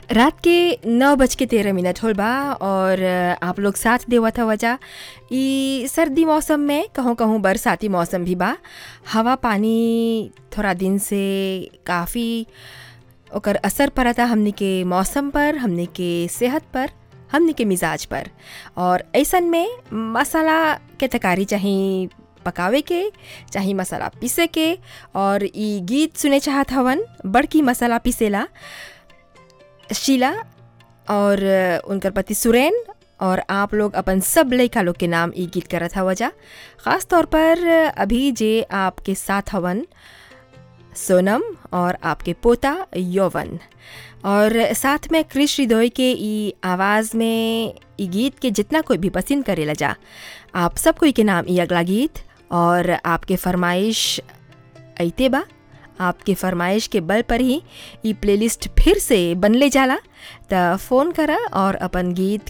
रात के नौ बज के तेरह मिनट होल बा और आप लोग साथ देवत हवा जा ई सर्दी मौसम में कहूँ कहूँ बरसाती मौसम भी बा हवा पानी थोड़ा दिन से काफ़ी ओकर असर पड़ता हमनी के मौसम पर हमनी के सेहत पर हमनी के मिजाज पर और ऐसन में मसाला के तकारी चाहे पकावे के चाहे मसाला पीसे के और ई गीत सुने चाहत हवन बड़की मसाला पीसेला शीला और उनकर पति सुरेन और आप लोग अपन सब लड़का लोग के नाम ई गीत करत हवा जा ख़ास तौर पर अभी जे आपके साथ हवन सोनम और आपके पोता यौवन और साथ में क्रिश हृदय के ई आवाज़ में ई गीत के जितना कोई भी पसंद करेला जा आप सब कोई के नाम ई अगला गीत और आपके फरमाइश अइते बा आपके फरमाइश के बल पर ही ई प्लेलिस्ट फिर से बनले जाला त फ़ोन करा और अपन गीत